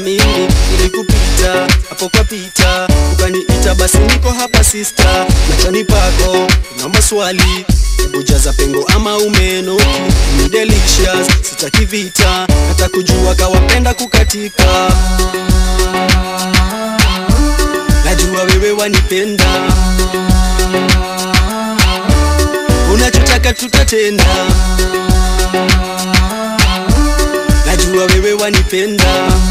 mimi nilikupita hapo kwa pita, ukaniita basi niko hapa sister, machani pako na maswali Hebu jaza pengo ama umenoki, ni delicious, sitaki vita, hata kujua kawapenda kukatika. Najua wewe wanipenda, unachotaka tutatenda. Najua wewe wanipenda,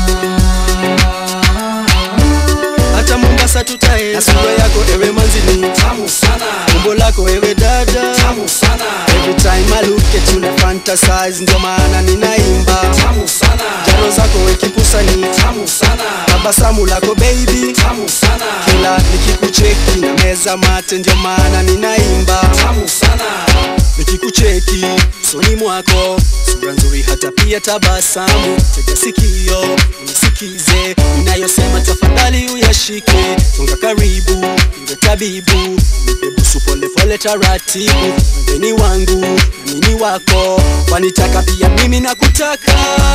hata Mombasa tutaenda. Na sura yako ewe manzini tamu sana, umbo lako ewe dada tamu sana, Every time I look at you na fantasize, ndio maana ninaimba. tamu sana, Jaro zako wekipusa ni tamu sana, tabasamu lako baby, tamu sana, kila nikikucheki na meza mate, ndio maana ninaimba. tamu sana, Nikikucheki soni mwako, sura nzuri, hata pia tabasamu. Tega sikio unisikize ninayosema, tafadhali uyashike. Songa karibu, iwe tabibu, nipe busu pole pole, taratibu. Mgeni wangu na mimi wako, wanitaka pia mimi nakutaka.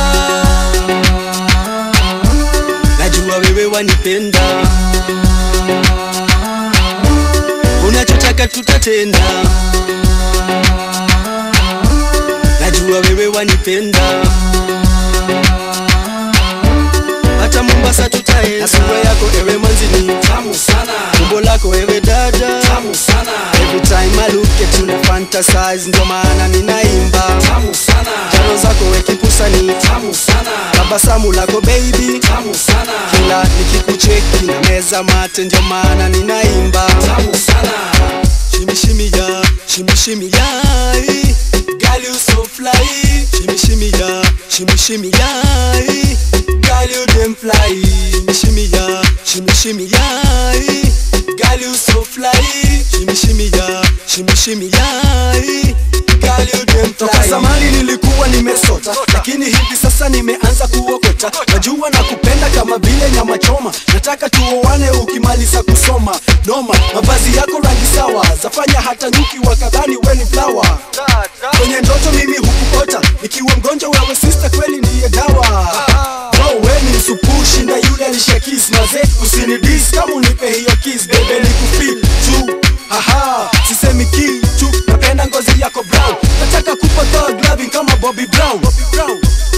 Najua wewe wanipenda, unachotaka tutatenda. Najua wewe wanipenda, hata Mombasa tutaenda. Na sura yako ewe manzini, tamu sana, umbo lako ewe dada, tamu sana, every time I look at you na fantasize, ndio maana ninaimba. tamu sana, Jaro zako wekipusa ni tamu sana, tabasamu lako baby, tamu sana, kila nikikucheki na meza mate, ndio maana ninaimba. tamu sana, Shimmy shimmy ya, shimmy shimmy ya, eh. girl you so fly. Shimmy shimmy ya, shimmy shimmy ya, eh. girl you damn fly. Shimmy shimmy ya, shimmy shimmy ya, eh. girl you so fly. Shimmy shimmy ya, shimmy shimmy ya, eh. girl you damn fly. Toka zamani nilikuwa nimesota, lakini hivi sasa nimeanza kuokota. Najua na kupenda kama vile nyama choma, nataka tuoane ukimaliza kusoma. Noma, mavazi yako rangi sawa, zafanya hata nyuki wakadhani we ni flower. Kwenye ndoto mimi hukukota, nikiwa mgonjwa wewe sister, kweli ndiye dawa. Bro, we ni supu, shinda yule alishakis maze, usinidis kama unipe hiyo kiss, bebe nikufeel tu. Aha, sisemi kitu, napenda ngozi yako brown, nataka kupa thug loving kama Bobby Brown. Bobby Brown.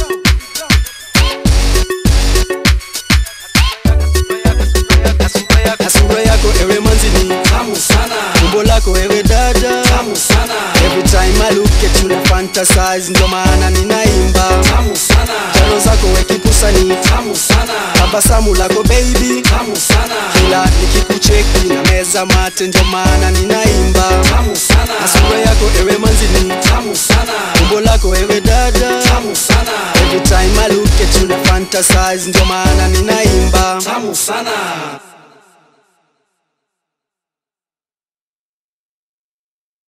Na sura yako ewe manzini, tamu sana, umbo lako ewe dada, tamu sana, every time I look at you na fantasize, ndio maana ninaimba. tamu sana, Jaro zako wekipusa ni tamu sana, tabasamu lako baby, tamu sana, kila nikikucheki na meza mate, ndio maana ninaimba. tamu Na sana, sura yako ewe manzini, tamu sana, umbo lako ewe dada, tamu sana, every time I look at you na fantasize, ndio maana ninaimba. tamu sana.